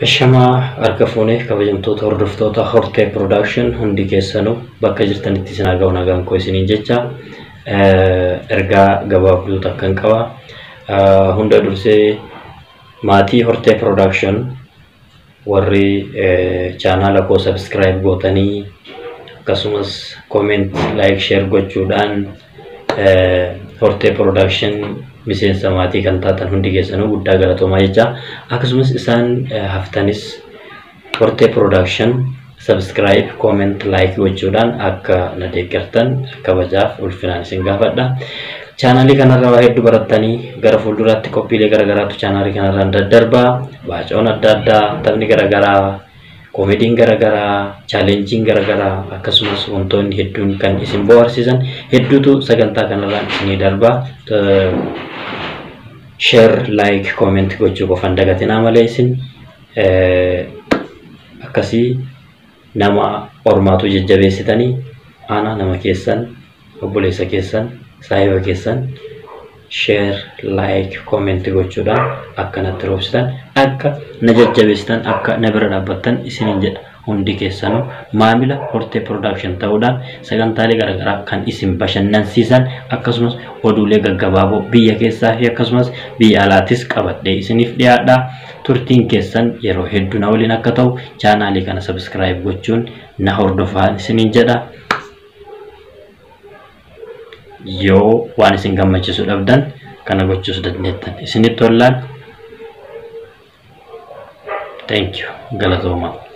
Shamaa harka fuunee kabajamtoota hordoftoota Hortee Production hundi keessanuu bakka jirtanitti isin haga'u nagaan koo isiniin jecha ergaa gabaabduu takkan qaba. Hunda dursee maatii Hortee Production warri chaanaala koo subscribe gootanii akkasumas comment like share gochuudhaan Hortee Production miseensa maatii kan taatan hundi keessanuu guddaa galatoomaa jecha akkasumas isaan haftanis Hortee Production subscribe comment like gochuudhaan akka na deeggartan kabajaaf ulfinaan isin gaafadha. Chaanaalii kanarraa waa hedduu barattanii gara fuulduraatti qophiilee garaagaraatu chaanaalii kanarraan daddarbaa baacoon adda addaa taphni garaagaraa koomediin garaagaraa chaalenjiin garaagaraa akkasumas wantoonni hedduun kan isin bohaarsiisan hedduutu sagantaa kanarraan isinii darbaa. share like comment gochuu qofan dagatinaa malee isin akkasii nama ormaatu jajjabeessitanii ana nama keessan obboleessa keessan saahiba keessan share like comment gochuudhaan akka natti roobsitan akka na jajjabeessitan akka na bira dhaabbattan isinin jedha hundi keessanuu maamila hortee production ta'uudhaan sagantaalee garaagaraa kan isin bashannansiisan akkasumas oduulee gaggabaaboo biyya keessaa fi akkasumas biyya alaatis qabadhee isiniif dhiyaadha turtiin keessan yeroo hedduu na waliin akka ta'u chaanaalii kana subscribe gochuun na hordofaa isiniin jedha yoo waan isin gammachiisu dhabdan kana gochuus dandeettan isinitti tollaan thank you galatoomaa